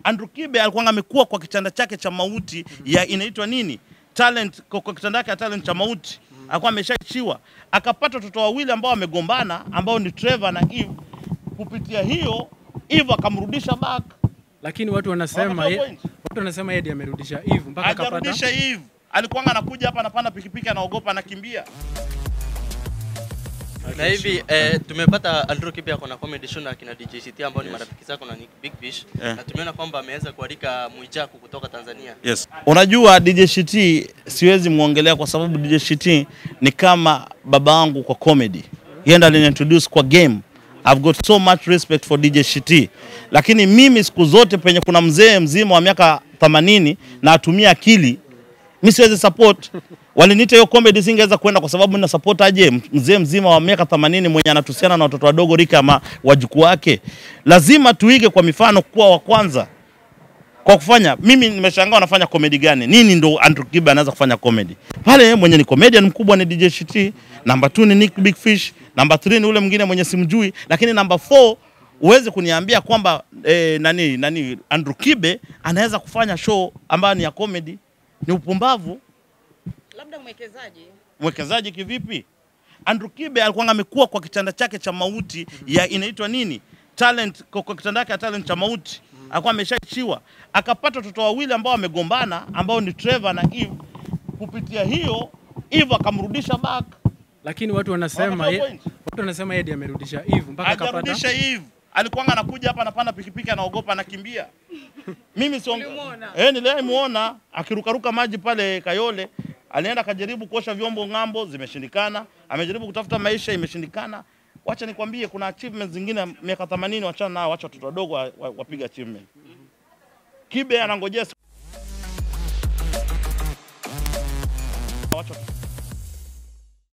Andrew Kibe alikuwa amekuwa kwa kitanda chake cha mauti ya inaitwa nini talent, kwa kwa kitanda chake ya talent cha mauti alikuwa ameshaachiwa, akapata watoto wawili ambao wamegombana ambao ni Trevor na Eve. Kupitia hiyo Eve akamrudisha back, Lakini watu wanasema Wanatoa ye, point. watu wanasema Eddie amerudisha Eve mpaka akapata hajarudisha Eve. Alikuwa anakuja hapa anapanda pikipiki, anaogopa, anakimbia. na hivi eh, tumepata Andrew Kibe ako na comedy show na akina DJ CT ambao ni marafiki zako na ni Big Fish Eh. na tumeona kwamba ameweza kualika Mwijaku kutoka Tanzania. Yes. Unajua DJ Shiti siwezi muongelea kwa sababu DJ Shiti ni kama baba yangu kwa comedy. Yeye ndo aliniintroduce kwa game. I've got so much respect for DJ Shiti. Lakini mimi siku zote penye kuna mzee mzima wa miaka 80 na atumia akili, mimi siwezi support. Waliniita hiyo comedy singeweza kwenda kwa sababu nina support aje mzee mzima wa miaka 80 mwenye anatusiana na watoto wadogo rika ama wajukuu wake. Lazima tuige kwa mifano kuwa wa kwanza kwa kufanya mimi nimeshangaa wanafanya comedy gani nini ndo Andrew Kibe anaweza kufanya comedy pale yeye mwenye ni comedian mkubwa ni DJ Shiti namba 2 ni Nick Big Fish namba 3 ni ule mwingine mwenye simjui lakini namba 4 uweze kuniambia kwamba eh, nani nani Andrew Kibe anaweza kufanya show ambayo ni ya comedy ni upumbavu labda mwekezaji mwekezaji kivipi Andrew Kibe alikuwa amekuwa kwa kitanda chake cha mauti ya inaitwa nini talent kwa, kwa kitanda chake ya talent cha mauti alikuwa ameshaachiwa akapata watoto wawili ambao wamegombana ambao ni Trevor na Eve kupitia hiyo Eve akamrudisha back lakini watu wanasema Wanatoa ye, point. watu wanasema Eddie amerudisha Eve mpaka akapata hajarudisha Eve alikuwa anakuja hapa anapanda pikipiki anaogopa anakimbia mimi sio Ulimuona? eh nilimuona akirukaruka maji pale Kayole alienda akajaribu kuosha vyombo ng'ambo zimeshindikana amejaribu kutafuta maisha imeshindikana wacha nikwambie kuna achievements zingine miaka 80 wachana nao wacha watoto wadogo wa- wa- wapiga achievement Kibe anangojea siku- wacha